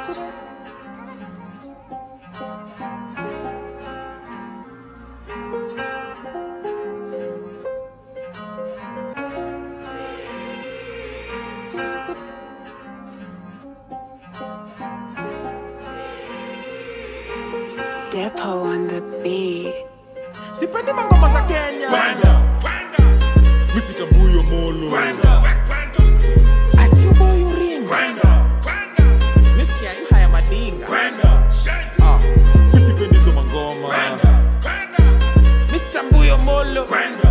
Pastor. Depo on the beat. sipendi mangoma za kenya misitambuyo molo asiuboyuringa misikia yu haya madinga Ah, misipendi hizo mangoma misitambuyo molo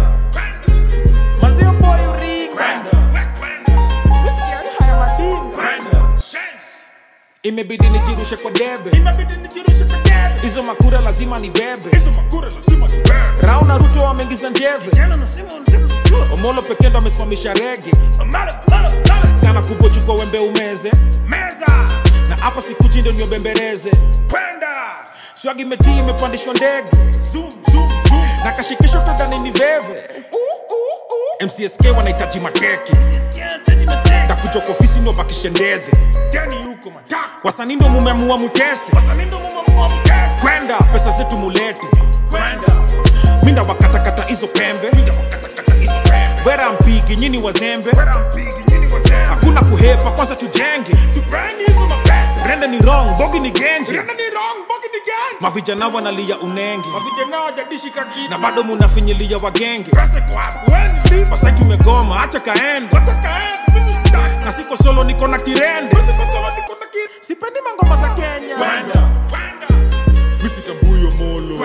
mazio boyuringa misikia yu haya madinga imebidi nijirushe kwa debe hizo makura lazima ni bebe rao na ruto wameingiza njeve omolo pekee ndo amesimamisha rege kana kubochukwa wembe umeze na hapa sikuchi ndo niobembereze swagi metii imepandishwa ndege na kashikisho tadhani ni veve mcsk wanahitaji mateke takuja kwa ofisi ndo bakishe ndedhe wasanii ndo mumeamua mutese kwenda pesa zetu mulete minda wakatakata hizo pembe wera mpigi nyini wazembe hakuna kuhepa kwanza tujenge rende ni wrong bogi ni genje mavijana wanalia unenge na bado munafinyilia wagenge wasai tumegoma hacha kaende na siko solo niko na kirende sipendi mangoma za kenya misitambuyo molo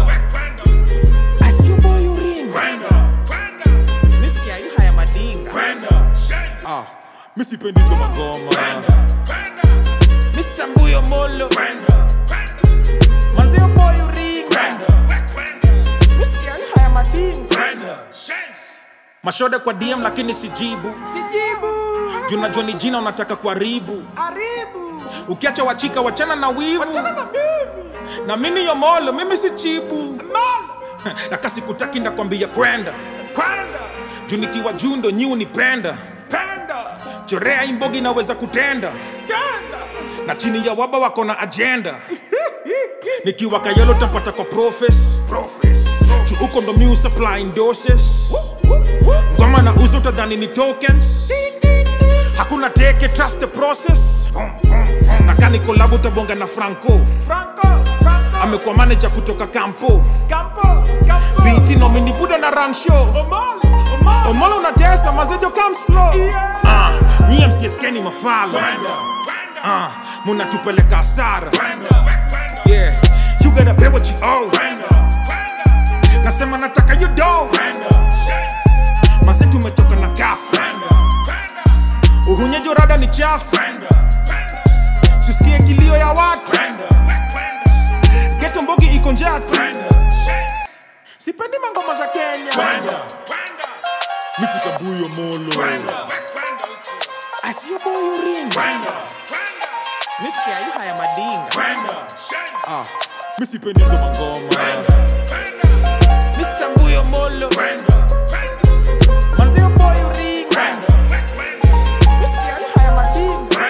asiuboyuringa misikia yu haya madinga Ah, misipendi hizo mangoma misitambuyo molo mazio boyuringa misikia yu haya madinga mashode kwa dm lakini sijibu sijibu juu najua ni jina unataka kuharibu ukiacha wachika wachana na wivu na mimi yomolo mimi si chibu na kasi kutaki ndakwambia kwenda juu nikiwa juu ndo nyi unipenda chorea imbogi naweza kutenda na chini ya waba wako na ajenda nikiwa kayelo tampata kwa profes juu huko ndo mi supplying doses ngoma na uzo utadhani ni tokens hakuna teke trust the process na kani kolabu tabonga na franco amekuwa manager kutoka kampo biti nomini buda na run show omolo unatesa mazejo come slow Ah, nyie mcsk ni mafala Ah, munatupeleka hasara yeah you gotta pay what you owe nasema nataka you do maze tumetoka na gafu uhunyejo rada ni chafu sisikie kilio ya watu geto mbogi iko njatu sipendi mangoma za kenya misitambuyo molo asiyoboyuringa misikia yu haya madinga Ah, misipendi hizo mangoma misitambuyo molo mazio boyuringa misikia yu haya madinga